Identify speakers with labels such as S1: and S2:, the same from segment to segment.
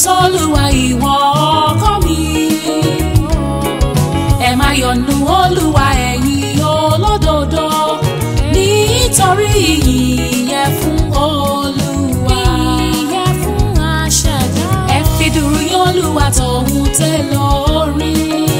S1: sólùwà ìwọ ọkọ mi ẹ má yọnu olúwa ẹ̀yin olódodo nítorí ìyìn yẹ fún olúwa
S2: ìyẹ́ fún aṣẹ̀dá.
S1: ẹ fi dùrù yín olúwa tọ̀hún tẹ́ lórí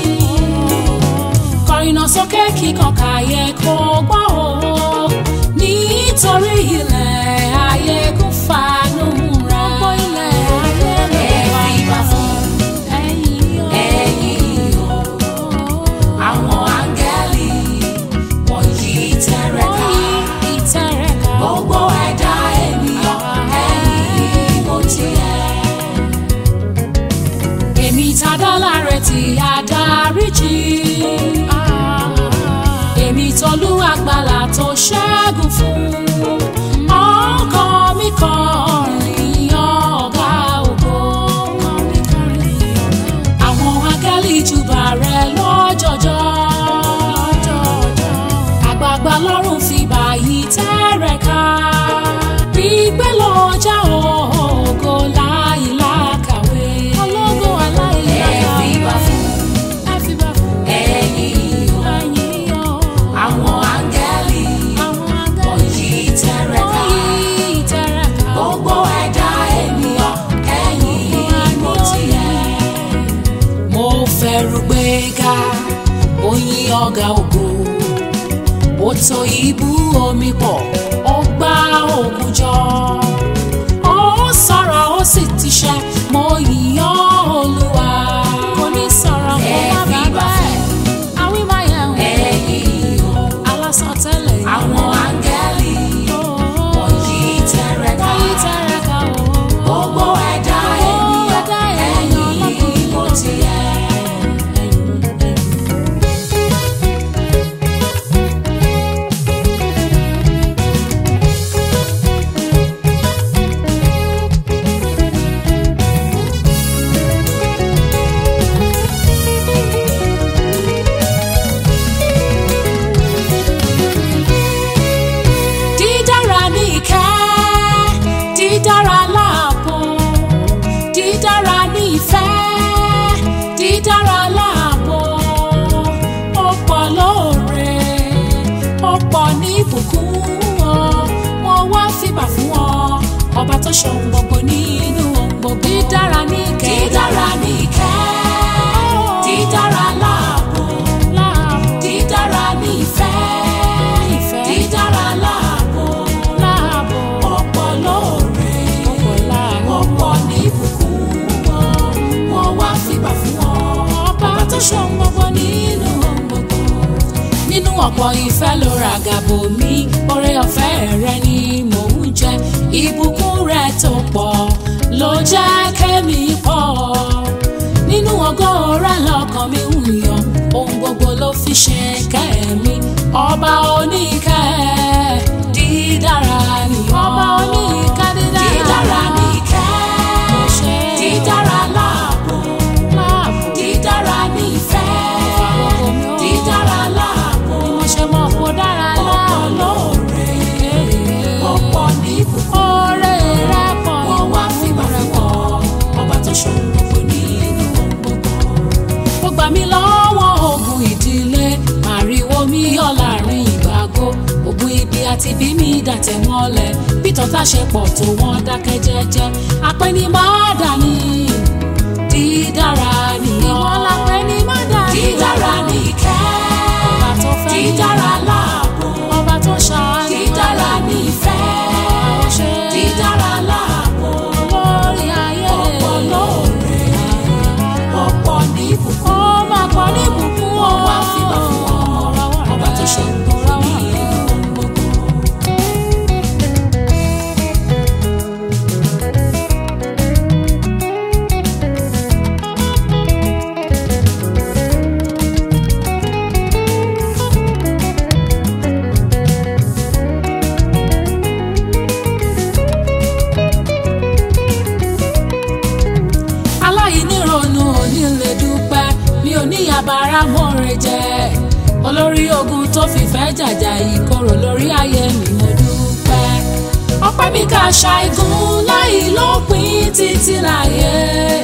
S1: kọrin náà sókè kíkan káyé kó gbọ́ o nítorí ilẹ̀ ayé kún fanú ra
S2: Gbogbo ilẹ̀ ayé ló
S1: ẹ
S2: wà
S1: fi bá fún
S2: ẹ̀yìn o.
S1: ẹ̀yin o àwọn áńgẹ́lì wọ̀nyí tẹ̀rẹ̀ ká
S2: ìtẹ̀rẹ̀ká.
S1: gbogbo ẹ̀dá ènìyàn ẹ̀yin mo tiẹ̀. èmi tadá láre tí adáríjì èmi tolú àgbàlá tó ṣẹ́gun fún ọkàn mi kọrin ọ̀gá ògo àwọn akẹ́lì júbà rẹ lọ́jọ́jọ́ àgbààgbà lọ́rùn fi báyìí tẹ́rẹ̀ ká gbígbé lọ́jà ògo láì lákàwé
S2: ológo aláìlára.
S1: ẹ fi bá fún
S2: ẹ fi bá fún
S1: ẹ̀yin o
S2: ẹ̀yìn o.
S1: àwọn áńgẹ́lì
S2: àwọn agbẹ́
S1: wọ̀nyí tẹ́rẹ̀ ká
S2: wọ̀nyí ìtẹ̀rẹ̀ká.
S1: gbogbo ẹ̀dá ènìyàn ẹ̀yin mo tiẹ̀. mo fẹ́rù gbéga oyin ọ̀gá ògo ó tó ibú omi pọ̀ ó gbá òkun jọ ó sọ̀rọ̀ ó sì ti ṣẹ mo yìn ọ́ olúwa
S2: kò ní sọ̀rọ̀ kó
S1: ẹ
S2: má
S1: fi
S2: bàa
S1: bá
S2: bẹ́ẹ̀. àwí máa yẹ̀ wò.
S1: ẹ̀yin o
S2: alásán tẹ́lẹ̀ yìí.
S1: àwọn áńgẹ́lì wọ̀nyí tẹ́rẹ̀ ká
S2: wọ̀nyí ìtẹ̀rẹ̀ká o.
S1: gbogbo ẹ̀dá ènìyàn
S2: ẹ̀dá ènìyàn
S1: ẹ̀yin mo tiẹ̀. dídára ní ìkẹ́ dídára láàbò dídára ní ìfẹ́ dídára láàbò ó pọ̀ lóore ó pọ̀ ní ìbùkún ọ wọ́n wá fìbà fún ọ ọba tó ṣohun gbogbo nínú ohun gbogbo dídára ní ìkẹ́ dídára ní ìkẹ́ dídára láàbò dídára ní ìfẹ́
S2: Ìfẹ́.
S1: dídára láàbò
S2: láàbò.
S1: ọ̀pọ̀ lóore
S2: ọ̀pọ̀ láàánú.
S1: ọ̀pọ̀ ní ìbùkún wọn wọ́n wá fìgbà fún ọ ọba tó ṣohun gbogbo nínú ohun gbogbo. nínú ọ̀pọ̀ ìfẹ́ ló ra gàbò mi oore ọ̀fẹ́ rẹ ni mò ń jẹ ìbùkún rẹ tó pọ̀ ló jẹ́ kẹ́mi pọ̀ nínú ògo rẹ lọ́kàn mi ń yọ̀ ohun gbogbo ló fi ṣe kẹ́mi ọba oníkẹ́ dídára ni ọ́.
S2: ọba oníkẹ́ dídára.
S1: dídára ní ìkẹ́
S2: Mo ṣe.
S1: dídára láàbò
S2: láàbò.
S1: dídára ní ìfẹ́
S2: Ìfàgbogbo mi ó.
S1: dídára láàbò
S2: ni mo ṣe mọ̀ kó dára
S1: ọ̀pọ̀
S2: láàbò.
S1: lóore ọ̀pọ̀ ní ìbùkún
S2: oore rẹ pọ̀
S1: wọ́n wá fìgbà fún ọ ọba tó ṣohun gbogbo nínú ohun gbogbo. ó gbà mí lọ́wọ́ ogun ìdílé màrìwò mi yọ láàrin ìgbàgbọ́ ogun ibi àti bí mi dàtẹ̀ mọ́lẹ̀ bí tọ́ta ṣe pọ̀ tó wọ́n dákẹ́ jẹ́jẹ́ apẹ́ni má dání dídára nìyọ́
S2: ìwọ la pè ní mọ́dà ní
S1: dídára ní ìkẹ́
S2: Ọba tó fẹ́ mi.
S1: dídára láàbò
S2: ọba tó ṣàánú.
S1: dídára ní ìfẹ́
S2: Ó ṣe.
S1: dídára láàbò
S2: lórí ayé.
S1: ọ̀pọ̀ lóore ọ̀pọ̀ ní ìbùkún
S2: ó máa pọ̀ ní ìbùkún o.
S1: wọ́n wá fìgbà fún ọ ọba tó ṣe gbogbo ní ìlú gbogbo. aláìnírònú onílé dúpẹ́ mi ò ní abara mọ́re jẹ́ olórí ogun tó fìfẹ́ jàjà ìkorò lórí ayé mi mo dúpẹ́ ọpẹ́ mi kà ṣàìgùn láì lópin títí láyé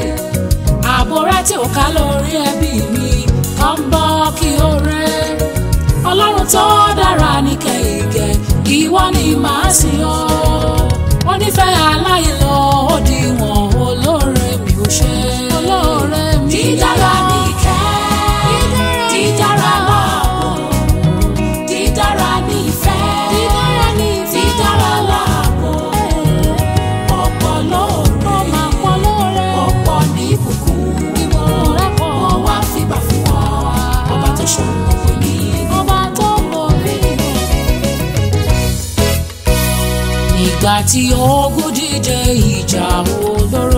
S1: ìwọ ni màá sìn ọ́ wọ́n nífẹ̀ẹ́ aláìlọ òdiwọ̀n olóore mi ò ṣe
S2: olóore mi
S1: dídára ní ìkẹ́ dídára láàbò dídára ní ìfẹ́
S2: dídára ní ìfẹ́
S1: dídára láàbò ọ̀pọ̀ lóore
S2: ó máa pọ̀ lóore
S1: ọ̀pọ̀ ní ìbùkún
S2: rẹ̀ pọ̀
S1: wọ́n wá fìgbà fún ọ ọba tó ṣòro gbogbo ní
S2: ọba tó mọ̀ mí.
S1: ìgbà tí ogun díje ìjà olóró